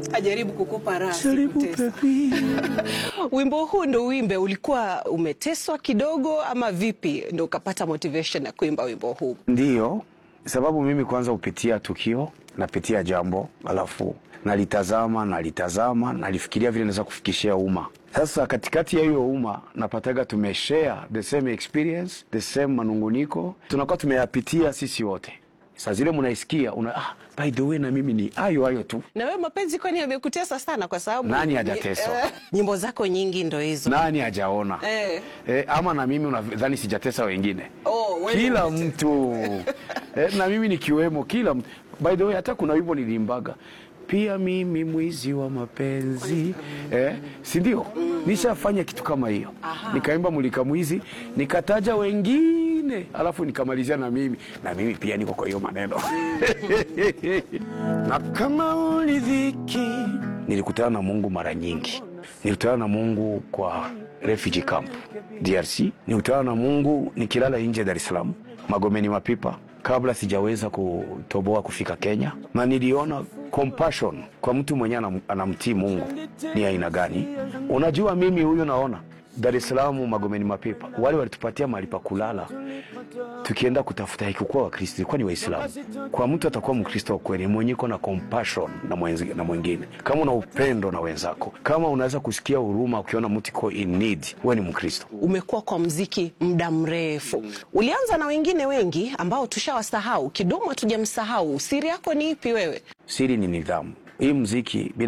ajaribu kukupa raha Jaribu sikutesa. baby. Wimbo huu ndo uimbe, ulikuwa umeteswa kidogo ama vipi ndo ukapata motivation ya kuimba wimbo huu? Ndiyo, sababu mimi kwanza hupitia tukio, napitia jambo, alafu nalitazama nalitazama, nalifikiria vile naweza kufikishia umma. Sasa katikati ya hiyo umma napataga tumeshare the same experience, the same manunguniko, tunakuwa tumeyapitia sisi wote. Saa zile munaisikia una, ah, by the way na mimi ni hayo hayo tu. Na wewe mapenzi kwani yamekutesa sana? Kwa sababu Nani hajateswa? Eh, nyimbo zako nyingi ndo hizo. Nani hajaona Eh. Eh, ama na mimi unadhani sijatesa wengine? Oh, wewe kila umete- mtu eh, na mimi nikiwemo, kila mtu. By the way, hata kuna wimbo nilimbaga pia mimi mwizi wa mapenzi eh, si ndio? Nishafanya kitu kama hiyo, nikaimba mulika mwizi, nikataja wengine, alafu nikamalizia na mimi na mimi pia niko kwa hiyo maneno na kama ulidhiki, nilikutana na Mungu mara nyingi. Nilikutana na Mungu kwa refugee camp DRC, nilikutana na Mungu nikilala nje Dar es Salaam, Magomeni Mapipa, kabla sijaweza kutoboa kufika Kenya, na niliona compassion kwa mtu mwenye anam- anamtii Mungu ni aina gani. Unajua, mimi huyo naona Dar es Salaam, Magomeni Mapipa, wale walitupatia mahali pa kulala tukienda kutafuta ikikuwa Wakristo ilikuwa ni Waislamu. Kwa mtu atakuwa Mkristo wa kweli mwenye iko na compassion na, mwenzi, na mwingine, kama una upendo na wenzako, kama unaweza kusikia huruma ukiona mtu iko in need, wewe ni Mkristo. Umekuwa kwa mziki muda mrefu, ulianza na wengine wengi ambao tushawasahau, Kidumu hatujamsahau. Siri yako ni ipi wewe? Siri ni nidhamu. Hii mziki bila